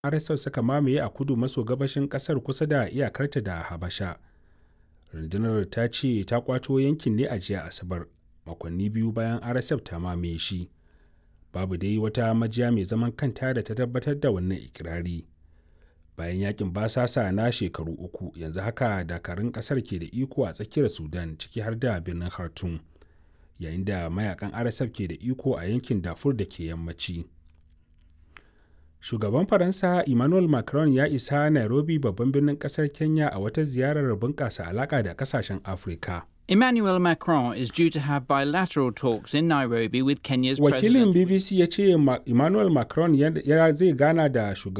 RSF suka mamaye a kudu maso gabashin ƙasar kusa da iyakarta da Habasha. Rundunar ta ce ta kwato yankin ne a jiya Asabar, makonni biyu bayan RSF ta mamaye shi. Babu dai wata majiya mai zaman kanta da ta tabbatar da wannan ikirari. Bayan yakin basasa na shekaru uku, yanzu haka dakarun ƙasar ke da iko a tsakiyar Sudan ciki har da birnin Khartoum. yayin da mayakan RSF ke da iko a yankin Darfur da ke yammaci. Shugaban Faransa Emmanuel Macron ya isa Nairobi babban birnin kasar Kenya a wata ziyarar bunƙasa alaƙa da ƙasashen Afirka. Emmanuel Macron is due to have bilateral talks in Nairobi with Kenya's Wakilin president. BBC ya ce Emmanuel Macron ya zai gana da shugaban